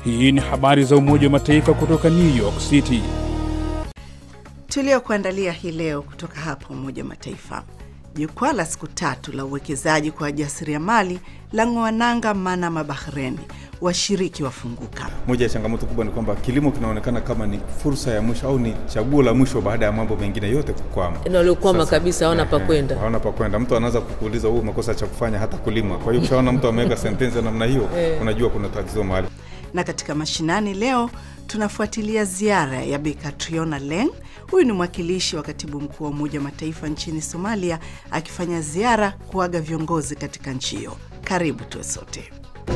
Hii ni habari za Umoja wa Mataifa kutoka New York City. Tuliokuandalia hii leo kutoka hapa Umoja wa Mataifa. Jukwaa la siku tatu la uwekezaji kwa wajasiriamali la ng'oa nanga Manama, Bahreni. Washiriki wafunguka. Moja ya changamoto kubwa ni kwamba kilimo kinaonekana kama ni fursa ya mwisho au ni chaguo la mwisho baada ya mambo mengine yote kukwama. Waliokwama kabisa hawana pa kwenda, hawana pa kwenda. Mtu anaanza kukuuliza huu umekosa cha kufanya hata kulima. Kwa hiyo ukishaona mtu ameweka sentensi namna hiyo, unajua kuna tatizo mahali. Na katika mashinani leo tunafuatilia ziara ya Bi Catriona Leng. Huyu ni mwakilishi wa katibu mkuu wa Umoja wa Mataifa nchini Somalia, akifanya ziara kuaga viongozi katika nchi hiyo. Karibu tuwe sote.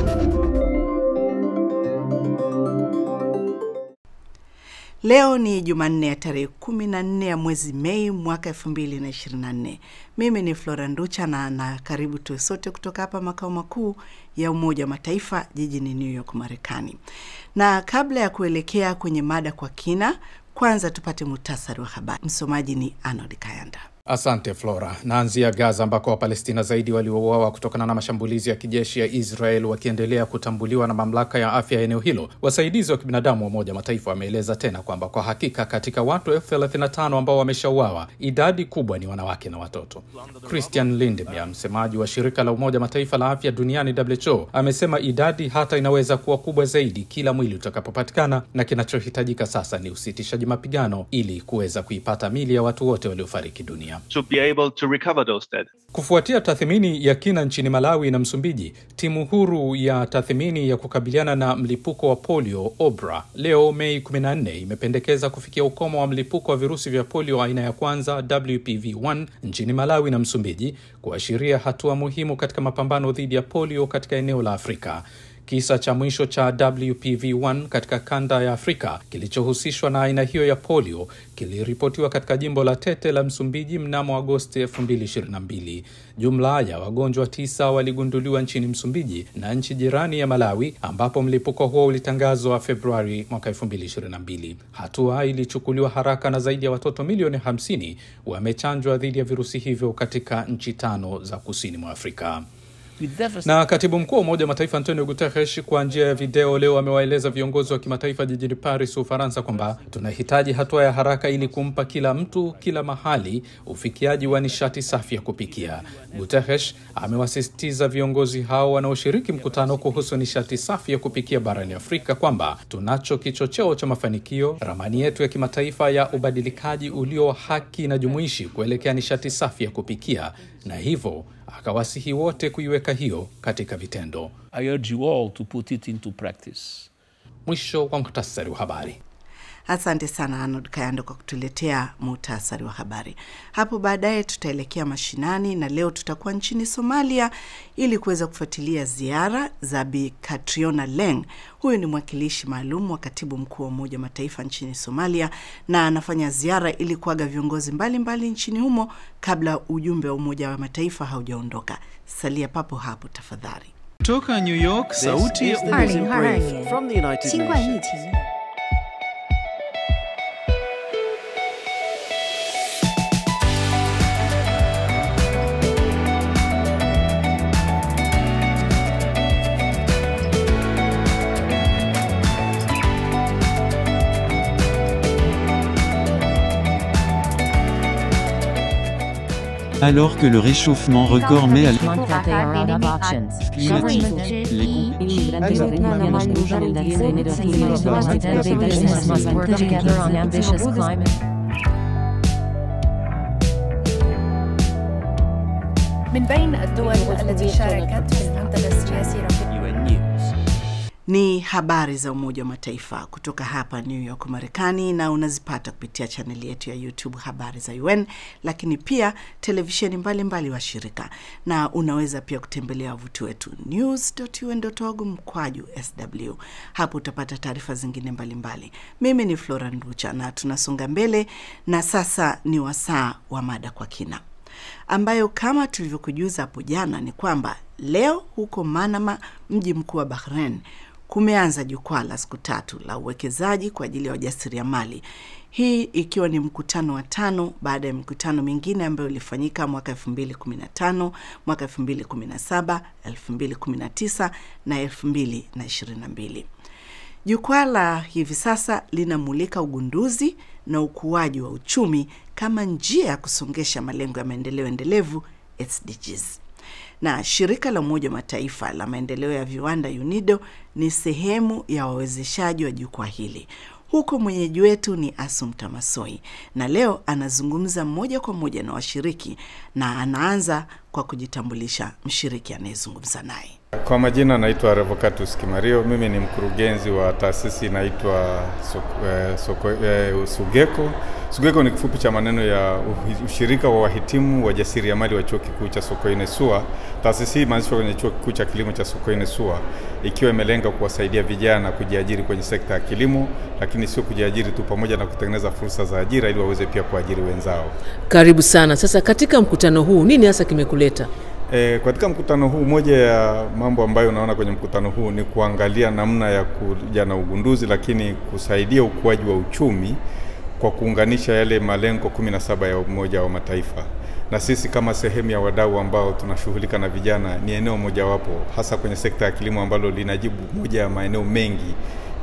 Leo ni Jumanne ya tarehe 14 ya mwezi Mei mwaka 2024. Mimi ni Flora Nducha na, na karibu tuwe sote kutoka hapa makao makuu ya Umoja wa Mataifa jijini New York, Marekani. Na kabla ya kuelekea kwenye mada kwa kina, kwanza tupate muhtasari wa habari. Msomaji ni Arnold Kayanda. Asante Flora. Naanzia Gaza ambako Wapalestina zaidi waliouawa kutokana na mashambulizi ya kijeshi ya Israel wakiendelea kutambuliwa na mamlaka ya afya ya eneo hilo. Wasaidizi wa kibinadamu wa Umoja wa Mataifa wameeleza tena kwamba kwa hakika katika watu elfu thelathini na tano ambao wameshauawa, idadi kubwa ni wanawake na watoto. Christian Lindmeier, msemaji wa shirika la Umoja wa Mataifa la afya duniani WHO, amesema idadi hata inaweza kuwa kubwa zaidi kila mwili utakapopatikana, na kinachohitajika sasa ni usitishaji mapigano ili kuweza kuipata mili ya watu wote waliofariki dunia. To be able to recover those dead. Kufuatia tathmini ya kina nchini Malawi na Msumbiji, timu huru ya tathmini ya kukabiliana na mlipuko wa polio OBRA leo Mei 14 imependekeza kufikia ukomo wa mlipuko wa virusi vya polio aina ya kwanza WPV1 nchini Malawi na Msumbiji, kuashiria hatua muhimu katika mapambano dhidi ya polio katika eneo la Afrika. Kisa cha mwisho cha WPV1 katika kanda ya Afrika kilichohusishwa na aina hiyo ya polio kiliripotiwa katika jimbo la Tete la Msumbiji mnamo Agosti 2022. Jumla ya wagonjwa tisa waligunduliwa nchini Msumbiji na nchi jirani ya Malawi, ambapo mlipuko huo ulitangazwa Februari mwaka 2022. Hatua ilichukuliwa haraka na zaidi ya watoto milioni 50 wamechanjwa dhidi ya virusi hivyo katika nchi tano za kusini mwa Afrika. Na katibu mkuu wa Umoja wa Mataifa Antonio Guterres kwa njia ya video leo amewaeleza viongozi wa kimataifa jijini Paris, Ufaransa, kwamba tunahitaji hatua ya haraka ili kumpa kila mtu kila mahali ufikiaji wa nishati safi ya kupikia. Guterres amewasisitiza viongozi hao wanaoshiriki mkutano kuhusu nishati safi ya kupikia barani Afrika kwamba tunacho kichocheo cha mafanikio, ramani yetu ya kimataifa ya ubadilikaji ulio haki na jumuishi kuelekea nishati safi ya kupikia, na hivyo akawasihi wote kuiweka hiyo katika vitendo. I urge you all to put it into practice. Mwisho wa muhtasari wa habari. Asante sana Arnold Kayando kwa kutuletea muhtasari wa habari. Hapo baadaye tutaelekea mashinani, na leo tutakuwa nchini Somalia ili kuweza kufuatilia ziara za Bi Catriona Leng. Huyu ni mwakilishi maalum wa katibu mkuu wa Umoja wa Mataifa nchini Somalia, na anafanya ziara ili kuaga viongozi mbalimbali mbali nchini humo kabla ujumbe wa Umoja wa Mataifa haujaondoka. Salia papo hapo tafadhali. Kutoka New York, sauti ya Alors que le réchauffement record met à من بين الدول التي شاركت في المنتدى السياسي Ni habari za Umoja wa Mataifa kutoka hapa New York, Marekani, na unazipata kupitia chaneli yetu ya YouTube Habari za UN, lakini pia televisheni mbalimbali wa shirika, na unaweza pia kutembelea wavuti wetu news.un.org mkwaju sw. Hapo utapata taarifa zingine mbalimbali. Mimi ni Flora Nducha na tunasonga mbele, na sasa ni wasaa wa mada kwa kina ambayo kama tulivyokujuza hapo jana ni kwamba leo huko Manama, mji mkuu wa Bahrain, kumeanza jukwaa la siku tatu la uwekezaji kwa ajili ya wajasiriamali, hii ikiwa ni mkutano wa tano baada ya mikutano mingine ambayo ilifanyika mwaka 2015, mwaka 2017, 2019 na 2022. Jukwaa la hivi sasa linamulika ugunduzi na ukuaji wa uchumi kama njia ya kusongesha malengo ya maendeleo endelevu SDGs. Na shirika la Umoja wa Mataifa la maendeleo ya viwanda UNIDO ni sehemu ya wawezeshaji wa jukwaa hili. Huko mwenyeji wetu ni Asumta Masoi, na leo anazungumza moja kwa moja na washiriki, na anaanza kwa kujitambulisha mshiriki anayezungumza naye. Kwa majina naitwa Revocatus Kimario. Mimi ni mkurugenzi wa taasisi inaitwa Soko- eh, Soko- eh, Sugeko. Sugeko ni kifupi cha maneno ya uhi- ushirika wa wahitimu wajasiriamali wa chuo kikuu cha Sokoine SUA. Taasisi hii imeanzishwa kwenye chuo kikuu cha kilimo cha Sokoine SUA, ikiwa imelenga kuwasaidia vijana kujiajiri kwenye sekta ya kilimo, lakini sio kujiajiri tu, pamoja na kutengeneza fursa za ajira ili waweze pia kuajiri wenzao. Karibu sana. Sasa katika mkutano huu nini hasa kimekuleta? E, katika mkutano huu moja ya mambo ambayo unaona kwenye mkutano huu ni kuangalia namna ya kuja na ugunduzi, lakini kusaidia ukuaji wa uchumi kwa kuunganisha yale malengo 17 ya Umoja wa Mataifa. Na sisi kama sehemu ya wadau ambao tunashughulika na vijana, ni eneo mojawapo hasa kwenye sekta ya kilimo ambalo linajibu moja ya maeneo mengi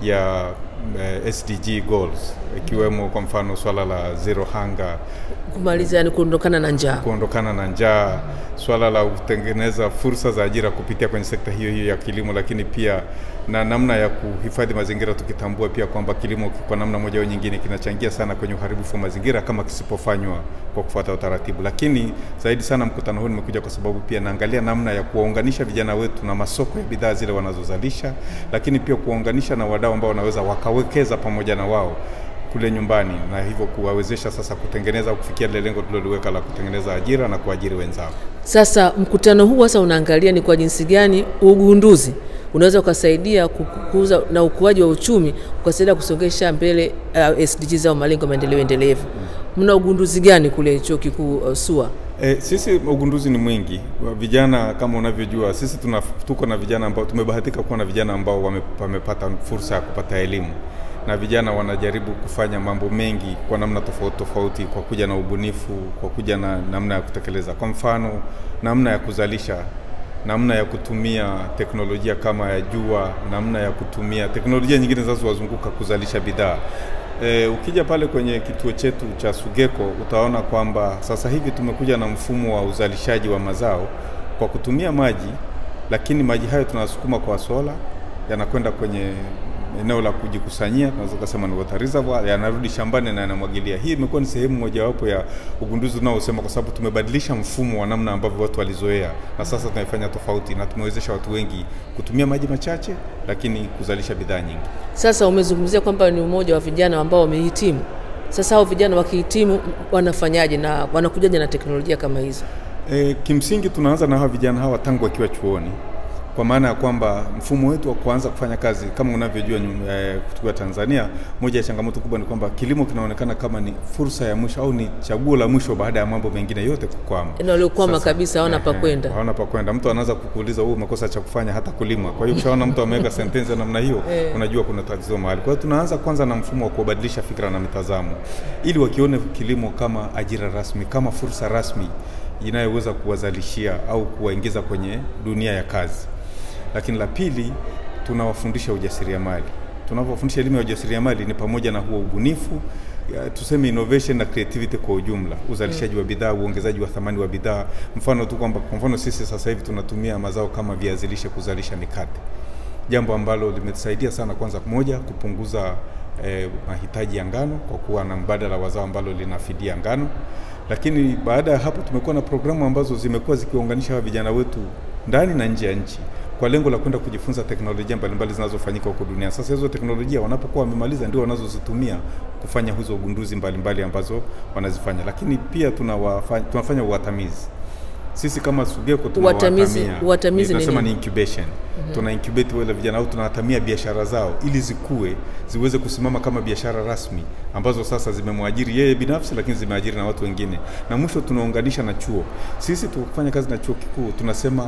ya eh, SDG goals ikiwemo kwa mfano swala la zero hunger Kumaliza yani kuondokana na njaa. kuondokana na njaa, swala la kutengeneza fursa za ajira kupitia kwenye sekta hiyo hiyo ya kilimo, lakini pia na namna ya kuhifadhi mazingira, tukitambua pia kwamba kilimo kwa namna moja au nyingine kinachangia sana kwenye uharibifu wa mazingira kama kisipofanywa kwa kufuata utaratibu. Lakini zaidi sana mkutano huu nimekuja kwa sababu pia naangalia namna ya kuwaunganisha vijana wetu na masoko ya bidhaa zile wanazozalisha, lakini pia kuwaunganisha na wadau ambao wanaweza wakawekeza pamoja na wao kule nyumbani na hivyo kuwawezesha sasa kutengeneza au kufikia lile lengo tuliloliweka la kutengeneza ajira na kuajiri wenzao. Sasa mkutano huu hasa unaangalia ni kwa jinsi gani ugunduzi unaweza ukasaidia kukuza na ukuaji wa uchumi ukasaidia kusongesha mbele uh, SDGs au malengo ya maendeleo endelevu. Mna ugunduzi gani kule chuo kikuu uh, SUA? E, sisi ugunduzi ni mwingi. Wa Vijana kama unavyojua, sisi tuna, tuko na vijana ambao tumebahatika kuwa na vijana ambao wame, wamepata fursa ya kupata elimu na vijana wanajaribu kufanya mambo mengi kwa namna tofauti tofauti, kwa kuja na ubunifu, kwa kuja na namna ya kutekeleza. Kwa mfano, namna ya kuzalisha, namna ya kutumia teknolojia kama ya jua, namna ya kutumia teknolojia nyingine zinazowazunguka kuzalisha bidhaa. E, ukija pale kwenye kituo chetu cha Sugeko utaona kwamba sasa hivi tumekuja na mfumo wa uzalishaji wa mazao kwa kutumia maji, lakini maji hayo tunasukuma kwa sola, yanakwenda kwenye eneo la kujikusanyia, tunaweza kusema ni water reservoir, yanarudi shambani na yanamwagilia. Hii imekuwa ni sehemu mojawapo ya ugunduzi unaosema, kwa sababu tumebadilisha mfumo wa namna ambavyo watu walizoea, na sasa tunaifanya tofauti, na tumewezesha watu wengi kutumia maji machache, lakini kuzalisha bidhaa nyingi. Sasa umezungumzia kwamba ni umoja wa vijana ambao wamehitimu. Sasa hao vijana wakihitimu wanafanyaje na wanakujaje na teknolojia kama hizo? E, kimsingi tunaanza na hawa vijana hawa tangu wakiwa chuoni kwa maana ya kwamba mfumo wetu wa kuanza kufanya kazi kama unavyojua nyum- eh, tukiwa Tanzania, moja ya changamoto kubwa ni kwamba kilimo kinaonekana kama ni fursa ya mwisho au ni chaguo la mwisho baada ya mambo mengine yote kukwama. Yaani waliokwama Sasa, kabisa hawana pa eh, kwenda. hawana pa kwenda. Mtu anaanza kukuuliza wewe umekosa cha kufanya hata kulima. Kwa hiyo ukishaona mtu ameweka sentensi ya namna hiyo, unajua kuna tatizo mahali. Kwa hiyo tunaanza kwanza na mfumo wa kubadilisha fikra na mitazamo, ili wakione kilimo kama ajira rasmi, kama fursa rasmi inayoweza kuwazalishia au kuwaingiza kwenye dunia ya kazi. Lakini la pili, tunawafundisha ujasiriamali. Tunapofundisha elimu ya ujasiriamali ni pamoja na huo ubunifu ya, tuseme innovation na creativity kwa ujumla, uzalishaji wa bidhaa, uongezaji wa thamani wa bidhaa. Mfano tu kwamba kwa mfano sisi sasa hivi tunatumia mazao kama viazi lishe kuzalisha mikate, jambo ambalo limetusaidia sana, kwanza moja, kupunguza eh, mahitaji ya ngano kwa kuwa na mbadala wa zao ambalo linafidia ngano, lakini baada ya hapo tumekuwa na programu ambazo zimekuwa zikiwaunganisha hawa vijana wetu ndani na nje ya nchi kwa lengo la kwenda kujifunza teknolojia mbalimbali zinazofanyika huko duniani. Sasa hizo teknolojia wanapokuwa wamemaliza ndio wanazozitumia kufanya hizo ugunduzi mbalimbali ambazo wanazifanya, lakini pia tunawafanya, tunafanya uwatamizi sisi kama Sugeko Uwatamizi- tunawatamia, uwatamizi ni tunasema ni nini? incubation. Tuna incubate wale vijana au tunawatamia biashara zao ili zikue ziweze kusimama kama biashara rasmi ambazo sasa zimemwajiri yeye binafsi, lakini zimeajiri na watu wengine, na mwisho tunaunganisha na chuo. Sisi tukifanya kazi na chuo kikuu tunasema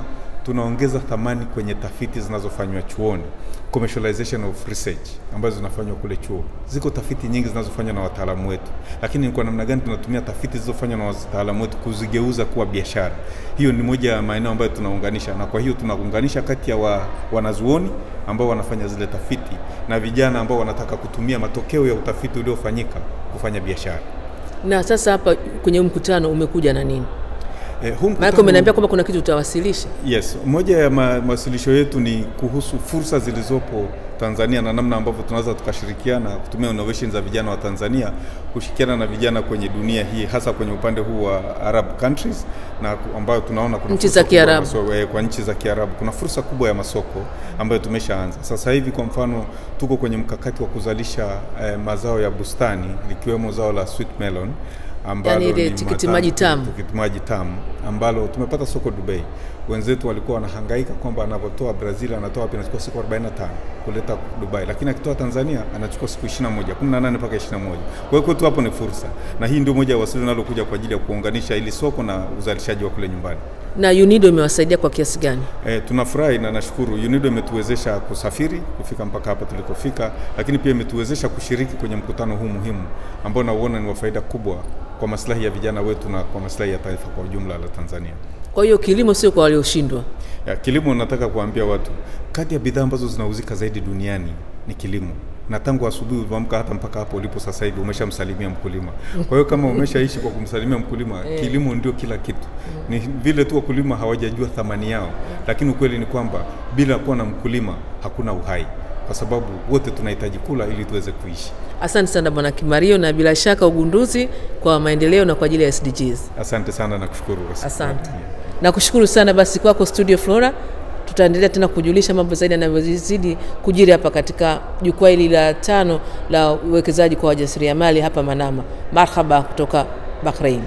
tunaongeza thamani kwenye tafiti zinazofanywa chuoni commercialization of research ambazo zinafanywa kule chuo. Ziko tafiti nyingi zinazofanywa na wataalamu wetu, lakini ni kwa namna gani tunatumia tafiti zilizofanywa na wataalamu wetu kuzigeuza kuwa biashara. Hiyo ni moja ya maeneo ambayo tunaunganisha, na kwa hiyo tunaunganisha kati ya wa, wanazuoni ambao wanafanya zile tafiti na vijana ambao wanataka kutumia matokeo ya utafiti uliofanyika kufanya biashara. Na sasa hapa kwenye mkutano umekuja na nini? Eh, huu Maana mkutano- umeniambia kwamba kuna kitu utawasilisha. Yes, moja ya ma- mawasilisho yetu ni kuhusu fursa zilizopo Tanzania na namna ambavyo tunaweza tukashirikiana kutumia innovation za vijana wa Tanzania kushirikiana na vijana kwenye dunia hii hasa kwenye upande huu wa Arab countries na ku- ambayo tunaona kuna Nchi fursa za kubwa ya Kiarabu. masoko- eh, kwa nchi za Kiarabu kuna fursa kubwa ya masoko ambayo tumeshaanza sasa hivi. Kwa mfano, tuko kwenye mkakati wa kuzalisha eh, mazao ya bustani likiwemo zao la sweet melon ambalo Yaani ile ni tikiti matamu- maji tamu. tikiti maji tamu ambalo tumepata soko Dubai. Wenzetu walikuwa wanahangaika kwamba anavyotoa Brazil anatoa wapi, anachukua siku 45 kuleta Dubai, lakini akitoa Tanzania anachukua siku 21, 18 mpaka 21. Kwa hiyo kwetu hapo ni fursa, na hii ndio moja ya wasili linalokuja kwa ajili ya kuunganisha ili soko na uzalishaji wa kule nyumbani. Na UNIDO imewasaidia kwa kiasi gani? E, tunafurahi na nashukuru UNIDO imetuwezesha kusafiri kufika mpaka hapa tulikofika, lakini pia imetuwezesha kushiriki kwenye mkutano huu muhimu ambao nauona ni wa faida kubwa kwa maslahi ya vijana wetu na kwa maslahi ya taifa kwa ujumla la Tanzania. Kwa hiyo kilimo sio kwa walioshindwa. Ya, kilimo nataka kuambia watu, kati ya bidhaa ambazo zinauzika zaidi duniani ni kilimo na tangu asubuhi ulivyoamka hata mpaka hapo ulipo sasa hivi umeshamsalimia mkulima. Kwa hiyo kama umeshaishi kwa kumsalimia mkulima, kilimo ndio kila kitu. Ni vile tu wakulima hawajajua thamani yao, lakini ukweli ni kwamba bila kuwa na mkulima hakuna uhai, kwa sababu wote tunahitaji kula ili tuweze kuishi. Asante sana Bwana Kimario, na bila shaka ugunduzi kwa maendeleo na kwa ajili ya SDGs. Asante sana na kushukuru. Asante. Nakushukuru sana basi kwako Studio Flora. Tutaendelea tena kujulisha mambo zaidi yanavyozidi kujiri hapa katika jukwaa hili la tano la uwekezaji kwa wajasiriamali hapa Manama. Marhaba kutoka Bahrain.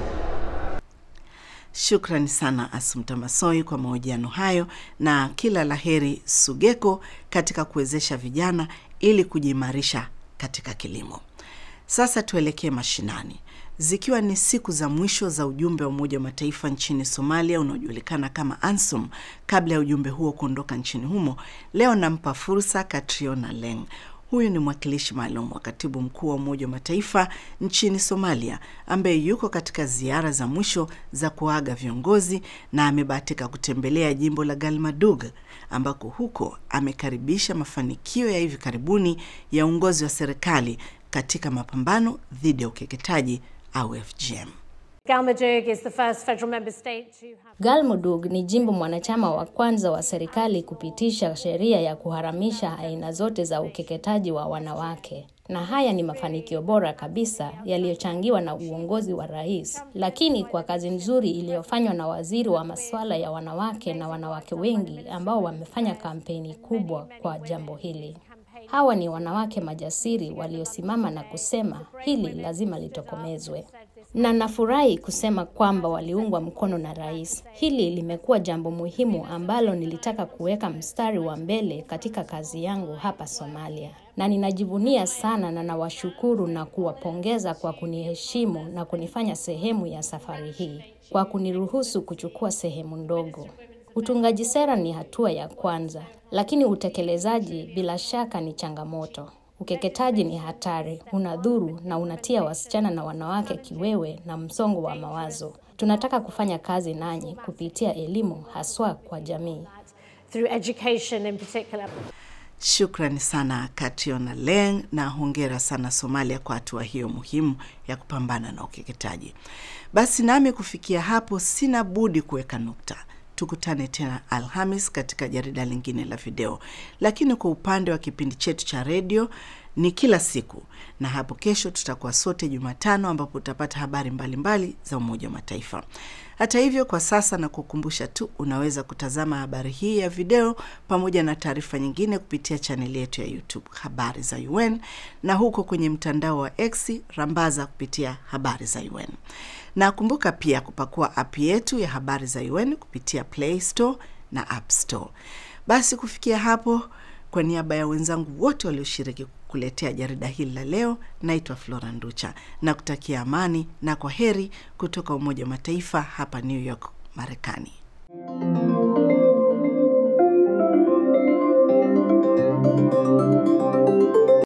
Shukrani sana Asumta Masoi kwa mahojiano hayo, na kila laheri Sugeko katika kuwezesha vijana ili kujiimarisha katika kilimo. Sasa tuelekee mashinani. Zikiwa ni siku za mwisho za ujumbe wa Umoja wa Mataifa nchini Somalia unaojulikana kama ANSOM, kabla ya ujumbe huo kuondoka nchini humo, leo nampa fursa Katriona Leng. Huyu ni mwakilishi maalum wa katibu mkuu wa Umoja wa Mataifa nchini Somalia, ambaye yuko katika ziara za mwisho za kuaga viongozi na amebahatika kutembelea jimbo la Galmadug, ambako huko amekaribisha mafanikio ya hivi karibuni ya uongozi wa serikali katika mapambano dhidi ya ukeketaji au FGM. Galmudug is the first federal member state to have Galmudug ni jimbo mwanachama wa kwanza wa serikali kupitisha sheria ya kuharamisha aina zote za ukeketaji wa wanawake. Na haya ni mafanikio bora kabisa yaliyochangiwa na uongozi wa rais, lakini kwa kazi nzuri iliyofanywa na waziri wa masuala ya wanawake na wanawake wengi ambao wamefanya kampeni kubwa kwa jambo hili. Hawa ni wanawake majasiri waliosimama na kusema hili lazima litokomezwe. Na nafurahi kusema kwamba waliungwa mkono na rais. Hili limekuwa jambo muhimu ambalo nilitaka kuweka mstari wa mbele katika kazi yangu hapa Somalia. Na ninajivunia sana na nawashukuru na kuwapongeza kwa kuniheshimu na kunifanya sehemu ya safari hii, kwa kuniruhusu kuchukua sehemu ndogo. Utungaji sera ni hatua ya kwanza, lakini utekelezaji bila shaka ni changamoto. Ukeketaji ni hatari, unadhuru na unatia wasichana na wanawake kiwewe na msongo wa mawazo. Tunataka kufanya kazi nanyi kupitia elimu, haswa kwa jamii. through education in particular. Shukrani sana Kationa Leng na hongera sana Somalia kwa hatua hiyo muhimu ya kupambana na ukeketaji. Basi nami kufikia hapo sina budi kuweka nukta. Tukutane tena Alhamis katika jarida lingine la video, lakini kwa upande wa kipindi chetu cha redio ni kila siku, na hapo kesho tutakuwa sote Jumatano, ambapo utapata habari mbalimbali mbali za Umoja wa Mataifa. Hata hivyo, kwa sasa na kukumbusha tu, unaweza kutazama habari hii ya video pamoja na taarifa nyingine kupitia chaneli yetu ya YouTube Habari za UN, na huko kwenye mtandao wa X rambaza kupitia Habari za UN na kumbuka pia kupakua app yetu ya habari za UN kupitia Play Store na App Store. Basi kufikia hapo, kwa niaba ya wenzangu wote walioshiriki kuletea jarida hili la leo, naitwa Flora Nducha na kutakia amani na kwa heri kutoka Umoja wa Mataifa hapa New York, Marekani.